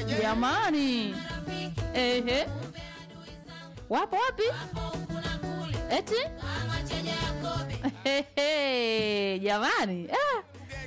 jamani ehe wapo wapi eti Hehe, jamani ah.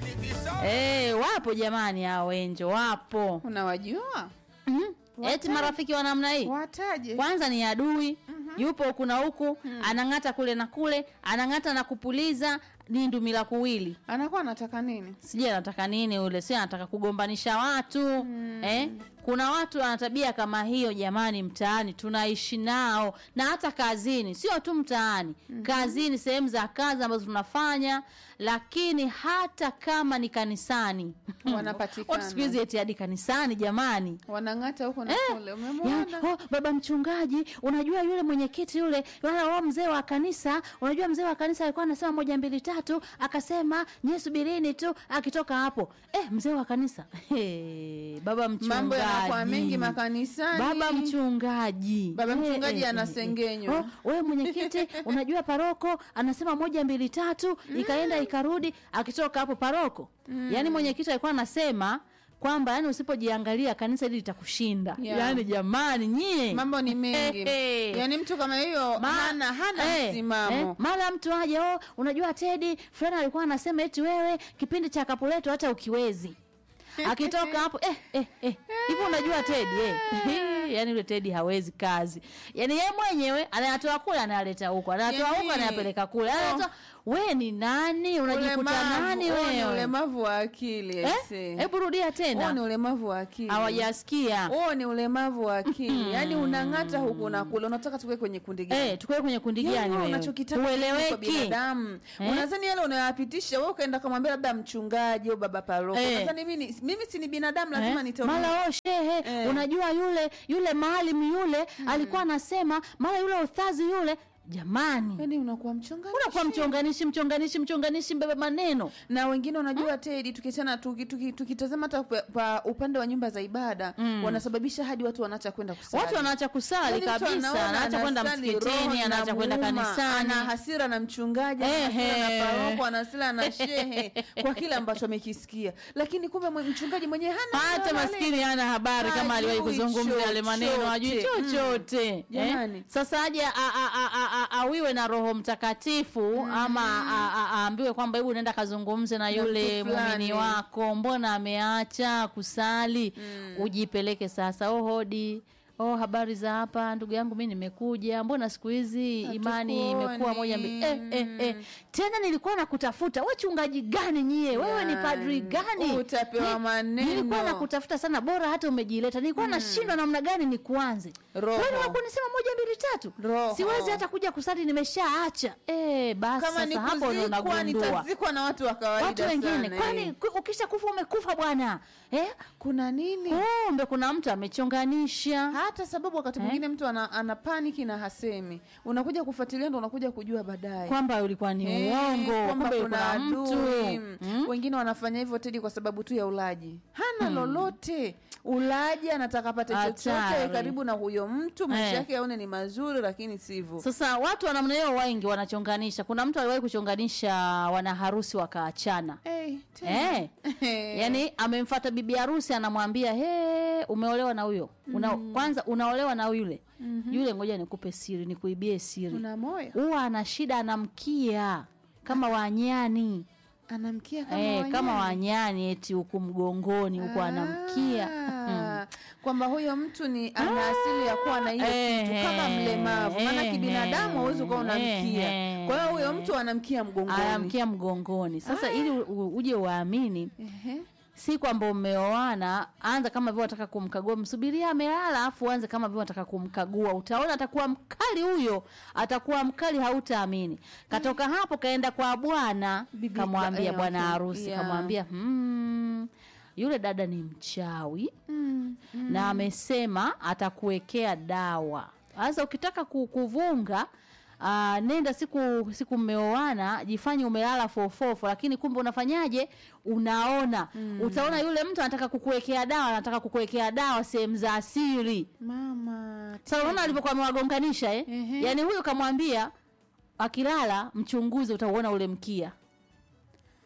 Eh, wapo jamani hao wenjo wapo unawajua mm. eti marafiki wa namna hii wataje kwanza ni adui yupo huku na huku anang'ata kule na kule anang'ata na kupuliza ni ndumila kuwili anakuwa anataka nini sijui anataka nini ule si anataka kugombanisha watu eh? kuna watu wana tabia kama hiyo jamani mtaani tunaishi nao na hata kazini sio tu mtaani kazini sehemu za kazi ambazo tunafanya lakini hata kama ni kanisani Wanapatikana. Watu siku hizi eti hadi kanisani jamani wanang'ata huko na kule ya, umemwona oh, baba mchungaji unajua yule mwenyekiti yule wala wao mzee wa kanisa unajua mzee wa kanisa alikuwa anasema moja mbili tatu akasema nyie subirini tu akitoka hapo eh, mzee wa kanisa hey, baba mchungaji mambo yanakuwa mengi makanisani baba mchungaji Baba Eh, mchungaji eh, eh, anasengenywa. eh. Oh, wewe mwenyekiti unajua paroko anasema moja mbili tatu ikaenda ikarudi akitoka hapo paroko yaani mwenyekiti alikuwa anasema kwamba yani usipojiangalia kanisa hili litakushinda Yeah. yaani jamani nyie mambo ni mengi Hey, hey. yaani mtu kama hiyo Ma- hana hana eh, msimamo eh, mara mtu aje oh, unajua tedi fulani alikuwa anasema eti wewe kipindi cha kapuleto hata ukiwezi akitoka hapo eh, eh, eh. hivi unajua tedi eh. yaani yule tedi hawezi kazi yaani yeye mwenyewe anayatoa kule anayaleta huko anayatoa Yaani- huko anayapeleka kule anayatoa we ni nani unajikuta Ulemavu, nani huo ni wewe ulemavu wa akili Eh? aisee. hebu rudia huo ni tena ulemavu wa akili hawajasikia huo ni ulemavu wa akili yaani unang'ata huku na kule unataka tuwe kwenye kundi gani eh, tukuwe kwenye kundi Yaani gani wewe wewe unachokitaka ni kwa ueleweki binadamu Eh? unadhani yale unayapitisha wewe ukaenda kumwambia labda mchungaji au baba paroko Eh. unadhani mimi mimi si ni binadamu lazima Eh, nitaona mara o shehe Eh. unajua yule yule maalim yule alikuwa anasema mara yule ustazi yule jamani yaani unakuwa mchungaji unakuwa mchonganishi mchonganishi mchonganishi mbebe maneno na wengine unajua tedi tukiachana tuki- tuki- tukitazama hata pa- pa upande wa nyumba za ibada wanasababisha hadi watu wanaacha kwenda kusali watu wanaacha kusali Yaani mtu kabisa anaona anaacha kwenda anasali, roho msikitini anaacha kwenda inamuuma, kanisani ana hasira na mchungaji ana Ehe. hasira na paroko ana hasira na shehe kwa kile ambacho amekisikia lakini kumbe mwe- mchungaji mwenyewe hana hata lolote. maskini hana habari kama Hajui aliwahi kuzungumza yale maneno ajui chochote. chochote eh? Jamani. sasa aje a- a- a- a- a- awiwe na roho mtakatifu ama a- a- aambiwe kwamba hebu nenda kazungumze na yule mtu fulani. muumini wako mbona ameacha kusali ujipeleke sasa oh hodi oh habari za hapa ndugu yangu mi nimekuja mbona siku hizi imani imekuwa Hatukuoni. moja mbili eh, eh, eh. tena nilikuwa nakutafuta we chungaji gani nyie wewe ni padri Yani, gani utapewa Ni- maneno. nilikuwa nakutafuta sana bora hata umejileta nilikuwa nashindwa namna gani ni kuanze Roho. wewe wakunisema moja mbili tatu Roho. siwezi hata kuja kusali nimeshaacha eh basi kama ni sasa hapo ndo kuzikwa unagundua nitazikwa na watu wa kawaida watu wengine sana, kwani eh. ku- ukisha kufa umekufa bwana eh kuna nini kumbe kuna mtu amechonganisha hata sababu wakati mwingine mtu ana, ana paniki na hasemi unakuja kufuatilia ndo unakuja kujua baadaye kwamba ulikuwa ni Eh, uongo kwamba kumbe kuna kuna mtu adui. Mm? wengine wanafanya hivyo tedi kwa sababu tu ya ulaji hana lolote ulaji anataka apate chochote Hatari. karibu na huyo mtu maisha Eh. yake aone ni mazuri lakini sivyo sasa watu wa namna hiyo wengi wanachonganisha kuna mtu aliwahi kuchonganisha wanaharusi wakaachana hey, tena. Eh. yaani amemfata bibi harusi anamwambia he umeolewa na huyo una, kwanza unaolewa na yule yule ngoja nikupe siri nikuibie siri una moyo huwa ana shida anamkia kama wanyani anamkia kama eh, kama wanyama. wanyani eti huku mgongoni huku anamkia Ah, kwamba huyo mtu ni ana asili ya kuwa na hiyo kitu Eh, kama mlemavu maana eh, kibinadamu hauwezi ukawa unamkia eh, kwa hiyo huyo mtu anamkia mgongoni anamkia mgongoni sasa ili u- u- uje uamini Ehe. si kwamba umeoana anza kama vile unataka kumkagua msubiria amelala afu anze kama vile unataka kumkagua utaona atakuwa mkali huyo atakuwa mkali hautaamini katoka hapo kaenda kwa bwana Bibi- kamwambia eh, bwana okay, harusi yeah. kamwambia hmm, yule dada ni mchawi Mm, na amesema atakuwekea dawa sasa ukitaka ku- kuvunga Uh, nenda siku siku mmeoana jifanye umelala fofofo lakini kumbe unafanyaje unaona utaona yule mtu anataka kukuwekea dawa anataka kukuwekea dawa sehemu za asili mama sasa unaona alivyokuwa amewagonganisha eh? Ehe. yaani huyu kamwambia akilala mchunguzi utauona ule mkia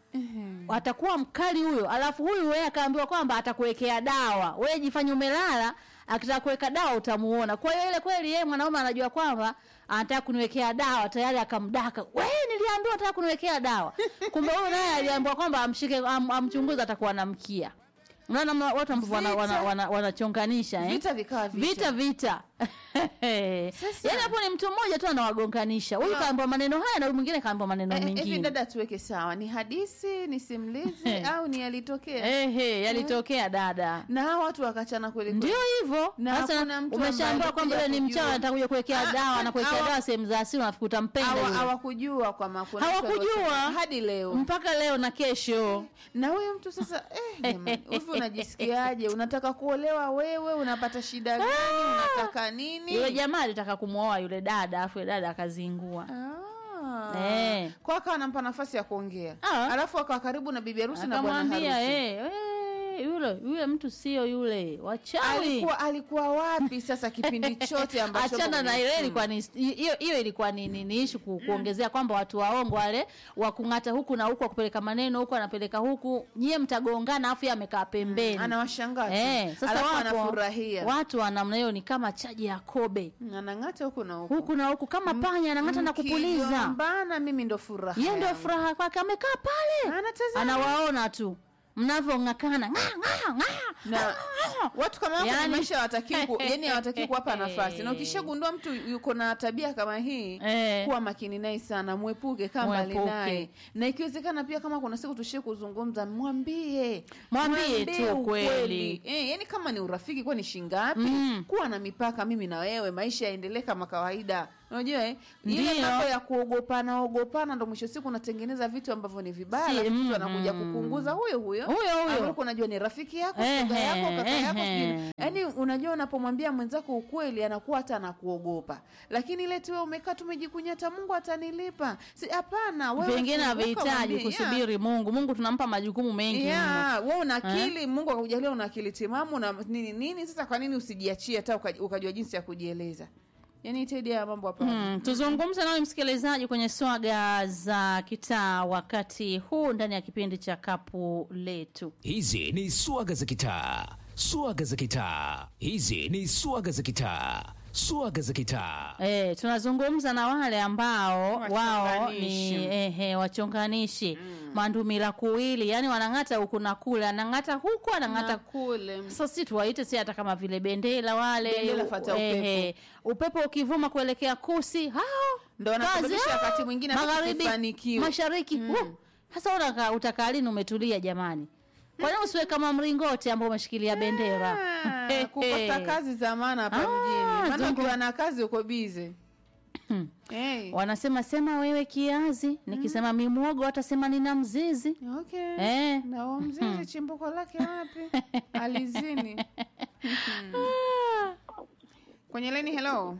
atakuwa mkali huyo alafu huyu wewe akaambiwa kwamba atakuwekea dawa wewe jifanye umelala akitaka kuweka dawa utamuona kwa hiyo ile kweli yeye mwanaume anajua kwamba anataka kuniwekea dawa tayari akamdaka we niliambiwa anataka kuniwekea dawa kumbe huyu naye aliambiwa kwamba amshike am, amchunguze atakuwa anamkia unaona mna- watu ambao wana- wana- Vita. wana- wanachonganisha eh? vita vikawa vita vita Sasa- yaani hapo ni mtu mmoja tu anawagonganisha huyu Ah. kaambiwa maneno haya na huyu mwingine kaambiwa maneno Eh, eh, hivi mengine dada tuweke sawa ni hadisi ni simulizi au ni yalitokea ehe yalitokea dada na hawa watu wakachana kweli kweli. ndio hivyo Na sasa hakuna mtu umeshaambiwa ambaye kwamba yule ni alikuja mchawi kujua. anataka kuwekea Ah, dawa ah, na kuwekea hawa- dawa sehemu za asili unafikiri utampenda Hawa- yule. hawakujua kwamba kuna mtu Hawakujua. aliosema hadi leo mpaka leo na kesho na huyo mtu sasa eh, jamani, hivi unajisikiaje unataka kuolewa wewe unapata shida gani unataka nini yule jamaa alitaka kumwoa yule dada afu yule dada akazingua Ah. Eh. kwa akawa anampa nafasi ya kuongea Ah. alafu akawa karibu na bibi harusi na bwana akamwambia harusi eh, eh, yule yule mtu sio yule wachawi alikuwa alikuwa wapi sasa kipindi chote ambacho achana na kwenye ile simu? ilikuwa ni hiyo hiyo ilikuwa ni ni, ni issue ku, kuongezea kwamba watu waongo wale wa kung'ata huku na huku wakupeleka maneno huku anapeleka huku nyie mtagongana afu yeye amekaa pembeni anawashangaa tu. Eh, sasa Alafu wapo anafurahia watu wa namna hiyo ni kama chaji ya kobe anang'ata huku na huku huku na huku kama panya anang'ata na kupuliza Mkigombana, mimi ndo furaha yeye ndio yangu. furaha kwake amekaa pale Anatazama. anawaona tu mnavyong'akana ng'a, ng'a, ng'a. na watu kama wako Yani- yani, maisha hawataki ku, yani hawataki kuwapa nafasi na ukishagundua mtu yuko na tabia kama hii Eh. kuwa makini naye sana mwepuke kama mbali Mwepuke. naye na ikiwezekana pia kama kuna siku tushie kuzungumza mwambie Mwambie tu ukweli. kweli. eh, yani kama ni urafiki kuwa ni shingapi Mm. kuwa na mipaka mimi na wewe maisha yaendelee kama kawaida unajua eh? ile Ndio. mambo ya kuogopana ogopana ndo mwisho siku unatengeneza vitu ambavyo ni vibaya Si, alafu mtu mm, anakuja mm. kupunguza huyo huyo Huyo huyo. ambaye ulikuwa unajua ni rafiki yako Ehe, shoga yako kaka yako ehe. sijui yaani unajua unapomwambia mwenzako ukweli anakuwa hata anakuogopa lakini ile tu wewe umekaa tumejikunyata mungu atanilipa si hapana wewe vingine funguka, havihitaji mwambie, yeah. kusubiri mungu mungu tunampa majukumu mengi mno. Yeah, wewe una akili mungu akakujalia una akili timamu na nini nini sasa kwa nini usijiachie hata uka- ukajua jinsi ya kujieleza yaani itaidi ya mambo hapa Mm, tuzungumze nawe msikilizaji kwenye swaga za kitaa wakati huu ndani ya kipindi cha kapu letu Hizi ni swaga za kitaa, swaga za kitaa. Hizi ni swaga za kitaa, swaga za kitaa. E, tunazungumza na wale ambao wao Wachonganishi. ni ehe, wachonganishi mandumila kuwili yani wanang'ata huku na kule anang'ata huku na anang'ata kule sasa si tuwaite si hata kama vile bendera wale Bendera fata ehe, upepo ukivuma kuelekea kusi hao Ndo wanasababisha kazi, hao, wakati mwingine hata magharibi tusifanikiwe. mashariki Mm. uh, sasa unaka utakaa lini umetulia jamani kwa nini usiwe kama mringoti ambao umeshikilia bendera Ah, kukosa kazi za maana hapa Ah, mjini maana zungu- ukiwa na kazi uko bize hey. wanasema sema wewe kiazi nikisema mimwogo watasema nina mzizi okay. Eh. na huo mzizi chimbuko lake wapi alizini kwenye leni hello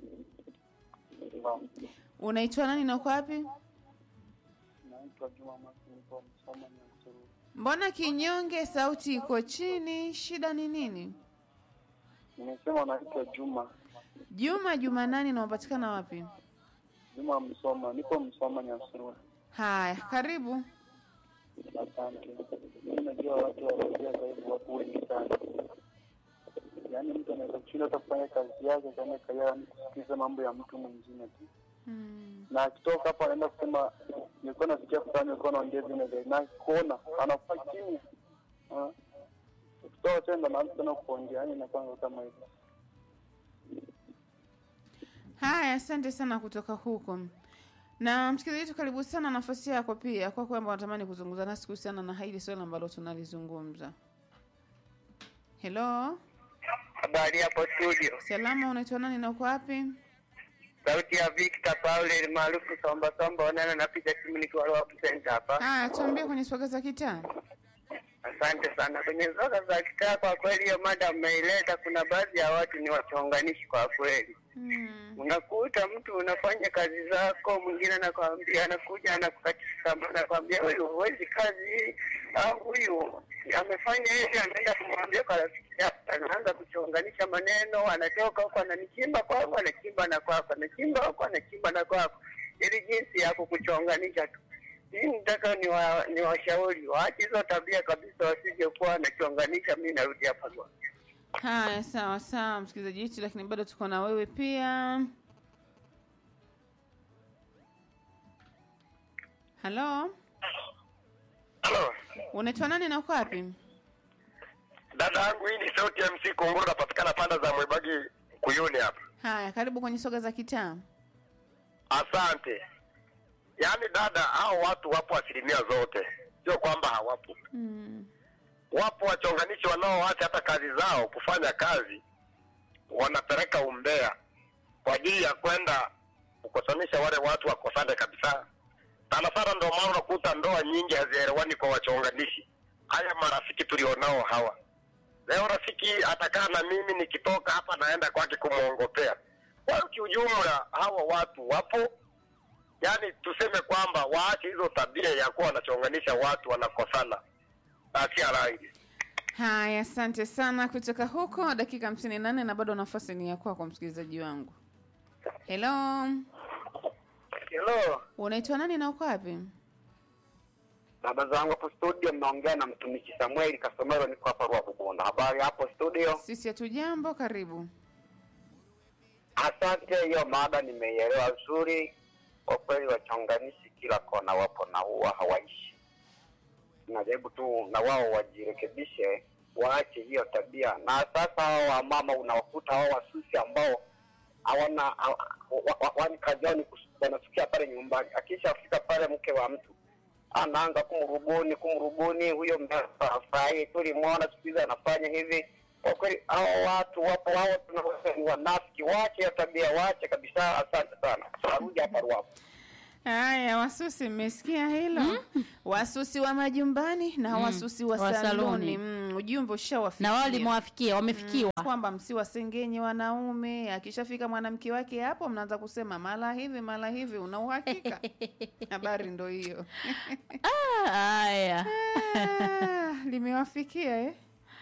unaitwa nani na uko wapi Naitwa Juma Masingo Msoma Nyansuru. mbona kinyonge sauti iko chini shida ni nini Nimesema naitwa Juma juma juma nani na unapatikana wapi Juma Msoma, nipo Msoma Nyansuru. haya karibu Asante. Mimi najua watu wanaojia zaidi wako wengi sana, yaani mtu anaweza kushinda hata kufanya kazi yake kaenda kaya kusikiliza mambo ya mtu mwingine tu, hmm. na akitoka hapo anaenda kusema nilikuwa nasikia fulani alikuwa anaongea vile vile, na kuona anakuwa kimya. Ah. Ukitoka tena naanza tena kuongea, yaani inakuwa kama hivyo. haya asante sana kutoka huko na msikilizaji wetu karibu sana nafasi yako pia kwa kwamba unatamani kuzungumza nasi kuhusiana na hili swali ambalo tunalizungumza helo Habari hapo studio, salama unaitwa nani na uko wapi sauti ya Victor Paul maarufu Somba Somba, onana napiga simu nikiwa Rock Center hapa. haya tuambie kwenye swaga za kitaa Asante sana. Kwenye zoga za kitaa, kwa kweli hiyo mada mmeileta, kuna baadhi ya watu ni wachonganishi kwa kweli. hmm. Unakuta mtu unafanya kazi zako, mwingine anakwambia, anakuja anakukatisha tamaa, anakwambia huyu huwezi kazi hii, au huyu amefanya hivi, anaenda kumwambia kwa rafiki yake, anaanza kuchonganisha maneno, anatoka huko ananichimba kwako, anachimba na kwako, anachimba huko, anachimba na kwako, ili jinsi ya kukuchonganisha tu. hii nitaka ni wa, ni washauri waache hizo tabia kabisa, wasije kuwa wanachonganisha. Mi narudi hapa kwa Haya, sawa sawa, msikilizaji wetu, lakini bado tuko na wewe pia. Halo, Halo, unaitwa nani na uko wapi? dada yangu, hii ni sauti ya MC Kunguru, napatikana panda za Mwebagi Kuyuni hapa. Haya, karibu kwenye soga za kitaa. Asante. Yaani dada, hao watu wapo asilimia zote, sio kwamba hawapo. Mm. Wapo wachonganishi wanaoacha hata kazi zao kufanya kazi, wanapeleka umbea kwa ajili ya kwenda kukosanisha wale watu wakosane kabisa. Sana sana ndio maana unakuta ndoa nyingi hazielewani kwa wachonganishi. Haya marafiki tulionao hawa, leo rafiki atakaa na mimi, nikitoka hapa naenda kwake kumwongopea. Kwa hiyo kiujumla, hawa watu wapo, yaani tuseme kwamba waache hizo tabia ya kuwa wanachonganisha watu wanakosana, asia rangi Haya, asante sana kutoka huko, dakika hamsini na nne na bado nafasi ni ya kwako, msikilizaji wangu. Hello, Hello, unaitwa nani na uko wapi? baba zangu hapo studio, mnaongea na mtumishi Samueli Kasomero, niko hapa Ruaha Habari hapo studio. Sisi hatujambo, karibu. Asante, hiyo mada nimeielewa vizuri. Kwa kweli, wachonganishi kila kona wapo na huwa hawaishi. Najaribu tu na wao wajirekebishe, waache hiyo tabia. Na sasa hao wamama unawakuta hao wasusi ambao hawana ha- wa- wa- wani kazi yao ni kus- wanasikia pale nyumbani, akishafika pale mke wa mtu anaanza kumrubuni kumrubuni, huyo mfurahi, tulimwona siku hizi anafanya hivi. Kwa kweli hao watu wapo, hao tunaweza ni wanafiki, wache hiyo tabia, wache kabisa. Asante sana, narudi hapa Ruaha. Haya, wasusi, mmesikia hilo? Wasusi wa majumbani na wasusi wa, wa saluni. saluni. Mm, ujumbe ushawafikia na wao limewafikia wamefikiwa kwamba msiwasengenye wanaume. Akishafika mwanamke wake hapo, mnaanza kusema mara hivi mara hivi. Una uhakika? Habari ndo hiyo. Ah, haya Ah, limewafikia eh?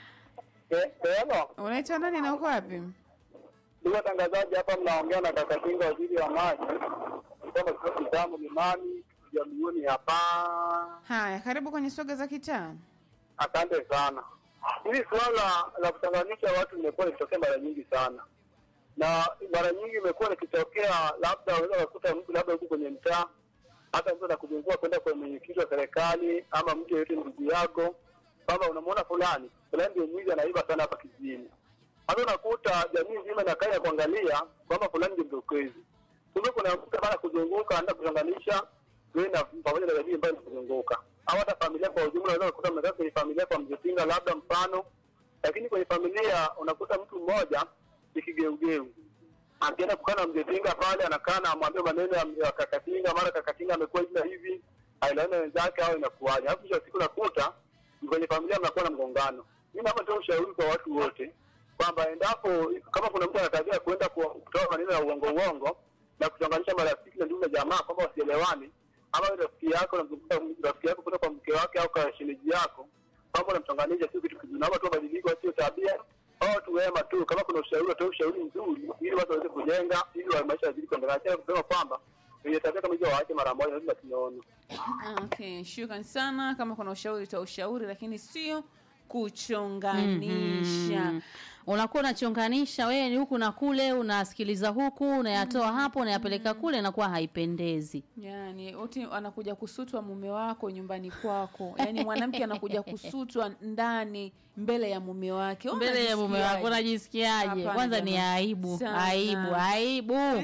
Hello, Unaitwa nani na uko wapi? ndugu watangazaji, hapa mnaongea na kaka Kinga, waziri wa maji kutoka kituo Kitamu Limani Jamhuri hapa. Haya, karibu kwenye soga za kitaa. Asante sana. Hili suala la kuchanganisha watu limekuwa likitokea mara nyingi sana, na mara nyingi imekuwa likitokea, labda unaweza kukuta mtu labda huku kwenye mtaa, hata mtu anakuzungua kwenda kwenye mwenyekiti wa serikali ama mtu yeyote ndugu yako, kwamba unamwona fulani fulani ndio mwizi anaiba sana hapa kijijini. Hata unakuta jamii nzima inakaa ya kuangalia kwamba fulani ndio mdokezi, kumbe kuna mtu bana kuzunguka anaenda kuchanganisha wewe na pamoja na jamii ambayo inakuzunguka au hata familia kwa ujumla. Unaweza kukuta mnakaa kwenye familia kwa mjetinga labda mfano, lakini kwenye familia unakuta mtu mmoja ni kigeugeu, akienda kukaa na mjetinga pale, anakaa na amwambia maneno ya ya kakatinga, mara kakatinga amekuwa hivi na hivi, ailaona wenzake au inakuwaje, alafu mwisho wa siku nakuta kwenye familia mnakuwa na mgongano. Mimi naomba tu ushauri kwa watu wote kwamba endapo kama kuna mtu ana tabia ya kuenda ku- kutoa maneno ya uongo uongo na kuchonganisha marafiki na ndugu na jamaa kwamba wasielewani, ama wewe rafiki yako unamzungumza rafiki yako kutoka kwa mke wake au kwa shemeji yako kwamba unamchonganisha, sio kitu kizuri. Naomba tu wabadilike, wasio tabia au watu wema tu. Kama kuna ushauri, watoe ushauri mzuri ili watu waweze kujenga, ili wa maisha yazidi kuendelea. Acha kusema kwamba wenye tabia kama hizo waache mara moja, lazima tunaona Okay, shukran sana. Kama kuna ushauri toa ushauri, lakini sio kuchonganisha. Mhm. unakuwa unachonganisha wewe ni huku na kule unasikiliza huku unayatoa hapo unayapeleka kule inakuwa haipendezi Yani wote anakuja kusutwa mume wako nyumbani kwako, yani mwanamke anakuja kusutwa ndani mbele ya mume wake. Wewe mbele ya mume wako unajisikiaje? unajisikiaje Hapana kwanza ni jamani. aibu Sana. aibu aibu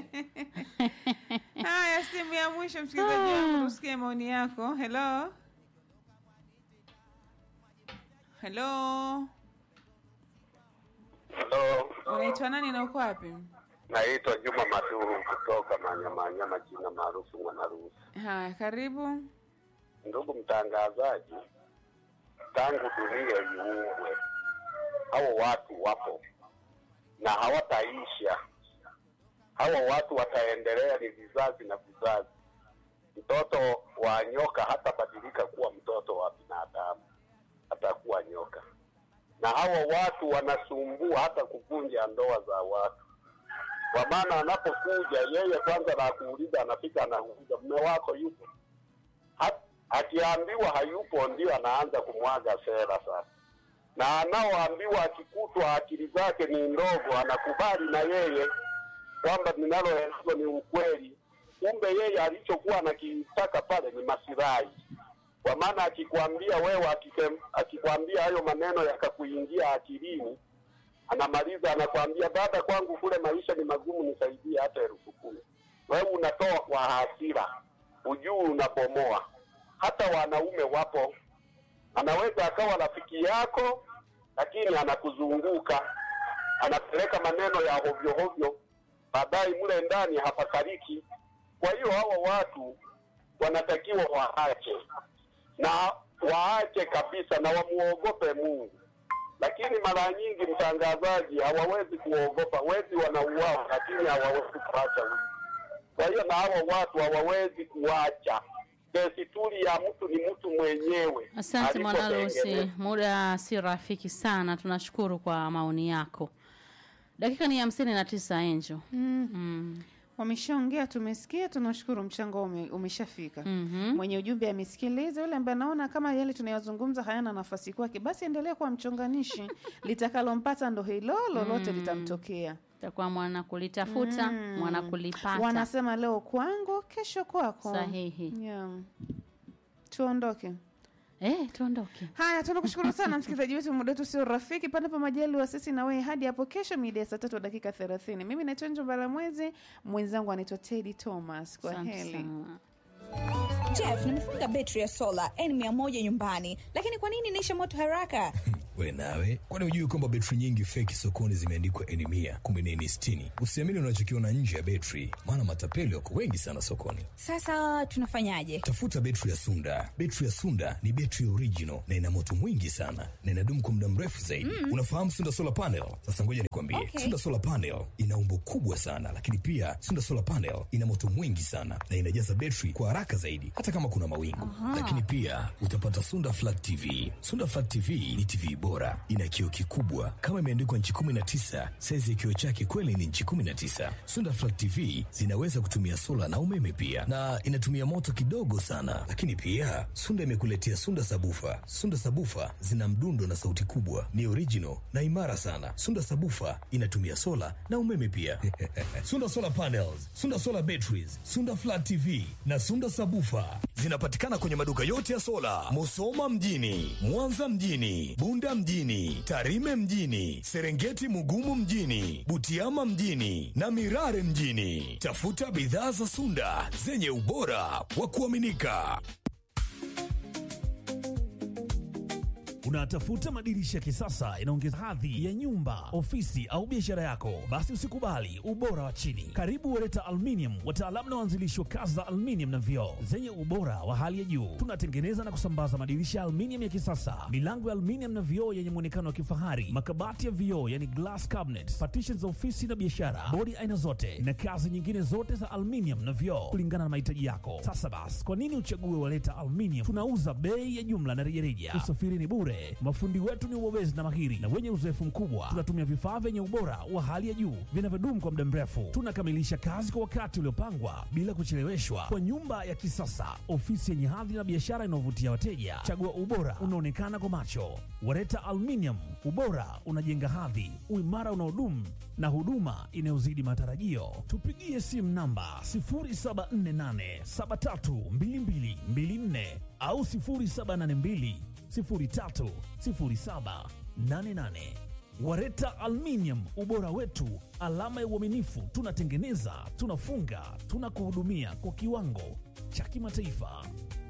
Haya, simu ya mwisho msikilizaji wangu, tusikie maoni yako. Hello, hello, Halo, unaitwa nani na uko wapi? naitwa Juma Maduru kutoka Manyamanyama, jina maarufu Mwanarusi. Haya, karibu. Ndugu mtangazaji, tangu dunia iumbwe, hao watu wapo na hawataisha. Hawa watu wataendelea, ni vizazi na vizazi. Mtoto wa nyoka hatabadilika kuwa mtoto wa binadamu, atakuwa nyoka. Na hawa watu wanasumbua hata kuvunja ndoa za watu, kwa maana anapokuja yeye kwanza na kuuliza, anafika anauliza mume wako yupo Hat- akiambiwa hayupo ndio anaanza kumwaga sera sasa, na anaoambiwa akikutwa akili zake ni ndogo, anakubali na yeye kwamba ninaloelezwa ni ukweli, kumbe yeye alichokuwa anakitaka pale ni masilahi. Kwa maana akikwambia wewe, akike- akikwambia hayo maneno yakakuingia akilini, anamaliza anakwambia, dada, kwangu kule maisha ni magumu, nisaidie hata elfu kumi. Wewe unatoa kwa hasira, ujui unabomoa. Hata wanaume wapo, anaweza akawa rafiki yako, lakini anakuzunguka, anapeleka maneno ya hovyo hovyo, baadaye mle ndani hapakaliki. Kwa hiyo hawa watu wanatakiwa waache na waache kabisa na wamuogope Mungu. Lakini mara nyingi, mtangazaji, hawawezi kuogopa. Wezi wanauawa, lakini hawawezi kuacha wizi. Kwa hiyo na hawa watu hawawezi kuacha. Desturi ya mtu ni mtu mwenyewe. Asante Mwanalusi, alipotengenezwa. muda si rafiki sana. Tunashukuru kwa maoni yako. Dakika ni hamsini na tisa Enjo. Mm. Wameshaongea, tumesikia, tunashukuru, mchango ume, umeshafika. Mhm. Mwenye ujumbe amesikiliza, yule ambaye anaona kama yale tunayozungumza hayana nafasi kwake, basi endelea kuwa mchonganishi. Litakalompata ndo hilo, lolote litamtokea. Takuwa mwana kulitafuta Mm. mwana kulipata. Wanasema leo kwangu, kesho kwako. Sahihi. Yeah. Tuondoke. Eh, tuondoke. Haya, tunakushukuru sana msikilizaji wetu, muda wetu sio rafiki. Panapo majaliwa sisi na wewe hadi hapo kesho mida ya saa tatu dakika thelathini. Mimi naitwa Njo Mbalamwezi, mwenzangu anaitwa Teddy Thomas. Kwa Asante heri. sana. Jeff, nimefunga betri ya sola N100 nyumbani, lakini kwa nini inaisha moto haraka? we nawe kwani hujui kwamba betri nyingi feki sokoni zimeandikwa eni mia kumbe ni eni sitini usiamini unachokiona nje ya betri maana matapeli wako wengi sana sokoni Sasa tunafanyaje? tafuta betri ya sunda betri ya sunda ni betri original na ina moto mwingi sana na inadumu kwa muda mrefu zaidi unafahamu sunda solar panel sasa ngoja nikwambie Okay. sunda solar panel ina umbo kubwa sana lakini pia sunda solar panel ina moto mwingi sana na inajaza betri kwa haraka zaidi hata kama kuna mawingu lakini pia utapata sunda flat tv sunda flat tv ni tv bora ina kioo kikubwa kama imeandikwa nchi 19 saizi ya kioo chake kweli ni nchi 19 sunda flat tv zinaweza kutumia sola na umeme pia na inatumia moto kidogo sana lakini pia sunda imekuletea sunda sabufa sunda sabufa zina mdundo na sauti kubwa ni original na imara sana sunda sabufa inatumia sola na umeme pia sunda solar panels sunda solar batteries sunda flat tv na sunda sabufa zinapatikana kwenye maduka yote ya sola musoma mjini mwanza mjini bunda mjini tarime mjini serengeti mugumu mjini butiama mjini na mirare mjini tafuta bidhaa za sunda zenye ubora wa kuaminika Unatafuta madirisha ya kisasa inaongeza hadhi ya nyumba, ofisi au biashara yako? Basi usikubali ubora wa chini. Karibu Wereta Aluminium, wataalamu na waanzilishi wa kazi za aluminium na vioo zenye ubora wa hali ya juu. Tunatengeneza na kusambaza madirisha ya aluminium ya kisasa, milango ya aluminium na vioo yenye muonekano wa kifahari, makabati ya vioo yani glass cabinets, partitions za ofisi na biashara, bodi aina zote na kazi nyingine zote za aluminium na vioo kulingana na mahitaji yako. Sasa basi, kwa nini uchague Wereta Aluminium? Tunauza bei ya jumla na rejareja. Usafiri ni bure. Mafundi wetu ni wabobezi na mahiri na wenye uzoefu mkubwa. Tunatumia vifaa vyenye ubora wa hali ya juu vinavyodumu kwa muda mrefu. Tunakamilisha kazi kwa wakati uliopangwa bila kucheleweshwa, kwa nyumba ya kisasa, ofisi yenye hadhi na biashara inayovutia wateja. Chagua ubora unaonekana kwa macho. Wareta Aluminium, ubora unajenga hadhi, uimara unaodumu na huduma inayozidi matarajio. Tupigie simu namba 0748732224 au 0782 030788. Wareta Aluminium, ubora wetu, alama ya uaminifu. Tunatengeneza, tunafunga, tunakuhudumia kwa kiwango cha kimataifa.